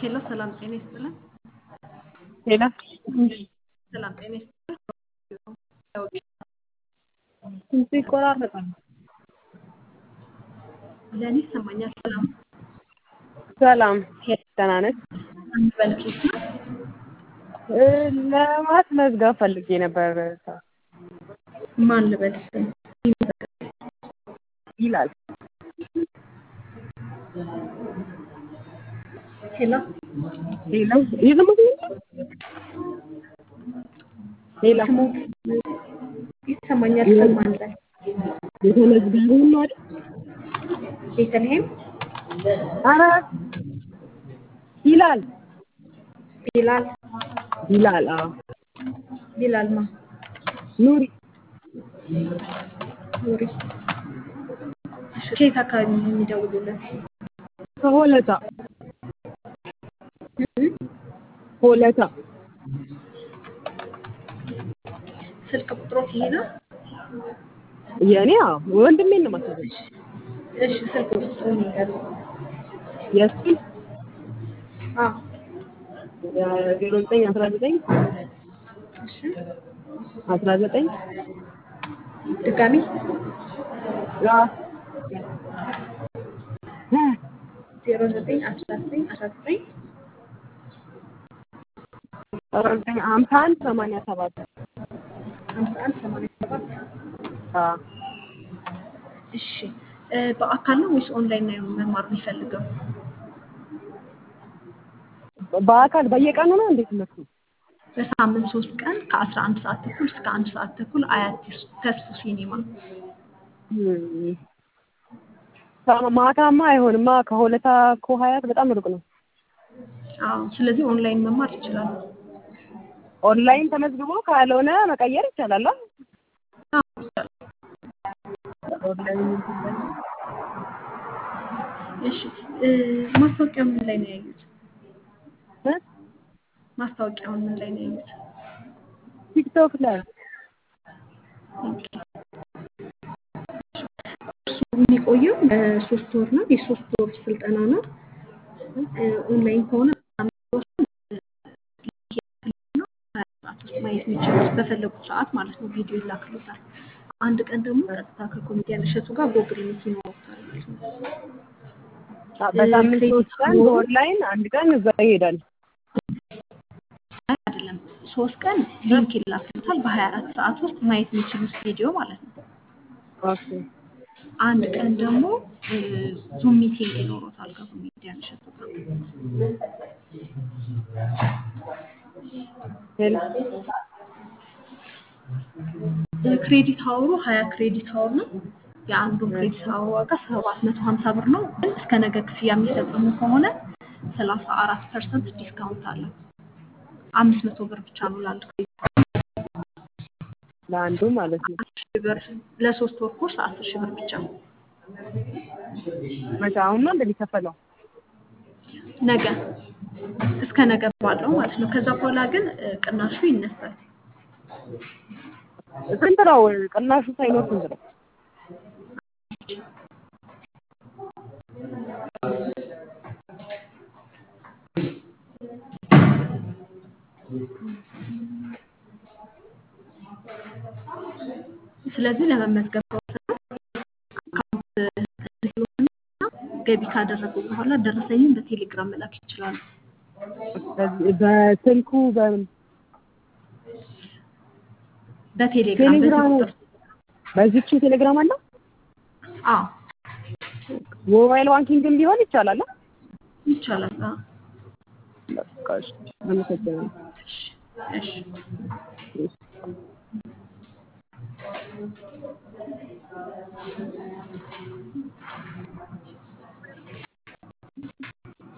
ሄሎ ሰላም ጤና ይስጥልን። ሌላ ሰላም ጤና ይስጥልን። ድምፁ ይቆራረጣል። ለእኔ ይሰማኛል። ሰላም ሰላም ደህና ነች። አንበል ኬት ነው። ለማስመዝገብ ፈልጌ ነበር ማን ልበል ስም ይላል። ሄሎ ሌላ እየሰማሁት ነው። ሌላ ስሞት ይሰማኛል። ስም ማን ልበል? የተመዝጋቢ ነው አይደል? ቤተልሔም ኧረ ይላል ቢላል ይላል። አዎ ቢላል ማ ኑሪ ኑሪ እሺ፣ ከየት አካባቢ ነው የሚደውሉልን? ከሆለታ ሆለታ ስልክ ቁጥሮት ይሄ ነው? የእኔ አዎ ወንድሜን ነው ማሰበው እሺ፣ ስልክ ቁጥሩን ይንገሩ። የእሱን አዎ ዜሮ ዘጠኝ አስራ ዘጠኝ እሺ፣ አስራ ዘጠኝ ድጋሚ ዜሮ ዘጠኝ አስራ ዘጠኝ አስራ ዘጠኝ አስራ ዘጠኝ ሀምሳ አንድ ሰማንያ ሰባት ሀምሳ አንድ ሰማንያ ሰባት አዎ እሺ እ በአካል ነው ወይስ ኦንላይን ነው መማር የሚፈልገው? በአካል በየቀኑ ነው እንዴት ትምህርቱ? በሳምንት ሶስት ቀን ከአስራ አንድ ሰዓት ተኩል እስከ አንድ ሰዓት ተኩል አያት ተስፉ ሲኒማ። እም፣ ማታማ አይሆንማ ከሆለታ እኮ ሀያት በጣም ሩቅ ነው። አዎ ስለዚህ ኦንላይን መማር ይችላሉ። ኦንላይን ተመዝግቦ ካልሆነ መቀየር ይቻላል። አ? አዎ ይቻላል። ኦንላይን እሺ እ ማስታወቂያው ምን ላይ ነው ያዩት? እ? ማስታወቂያውን ምን ላይ ነው ያዩት? ቲክቶክ ላይ እሱ የሚቆየው ለሶስት ወር ነው። የሶስት ወር ስልጠና ነው። እ ኦንላይን ከሆነ ሰዓት ውስጥ ማየት የሚችሉት በፈለጉት ሰዓት ማለት ነው። ቪዲዮ ይላክሉታል። አንድ ቀን ደግሞ ቀጥታ ከኮሜዲያን እሸቱ ጋር ጎግል ሚት ይኖሩታል ማለት ነው። በሳምንት ሶስት ቀን በኦንላይን አንድ ቀን እዛ ይሄዳል። አይ አይደለም፣ ሶስት ቀን ሊንክ ይላክሉታል። በሀያ አራት ሰዓት ውስጥ ማየት የሚችሉት ቪዲዮ ማለት ነው። ኦኬ አንድ ቀን ደግሞ ዙም ሚቲንግ ይኖሩታል ከኮሜዲያን እሸቱ ጋር። ሄሎ ክሬዲት አወሩ ሀያ ክሬዲት አወር ነው። የአንዱን ክሬዲት አወር ዋጋ ሰባት መቶ ሀምሳ ብር ነው። ግን እስከ ነገ ክፍያ የሚፈጽሙ ከሆነ ሰላሳ አራት ፐርሰንት ዲስካውንት አለው። አምስት መቶ ብር ብቻ ነው ለአንድ ክሬዲት ለአንዱ ማለት ነው። አስር ሺህ ብር ለሶስት ወር ኮርስ አስር ሺህ ብር ብቻ መቼ አሁን ነው እንደሚከፈለው? ነገ እስከ ነገ ባለው ማለት ነው። ከዛ በኋላ ግን እ, ቅናሹ ይነሳል። ስንት ነው ቅናሹ ሳይኖር ስንት ነው? ስለዚህ ለመመዝገብ ከወሰኑ አካውንት ሪሲቭና ገቢ ካደረጉ በኋላ ደረሰኝን በቴሌግራም መላክ ይችላሉ። በዚህ- በስልኩ በምን በቴሌግራም በዚህ ቴሌግራሙ ቁጥር በዚች ቴሌግራም አለ? አዎ ሞባይል ባንኪንግም ቢሆን ይቻላል። አ? ይቻላል። አዎ በቃ እሺ፣ አመሰግናለሁ። እሺ እሺ እሺ።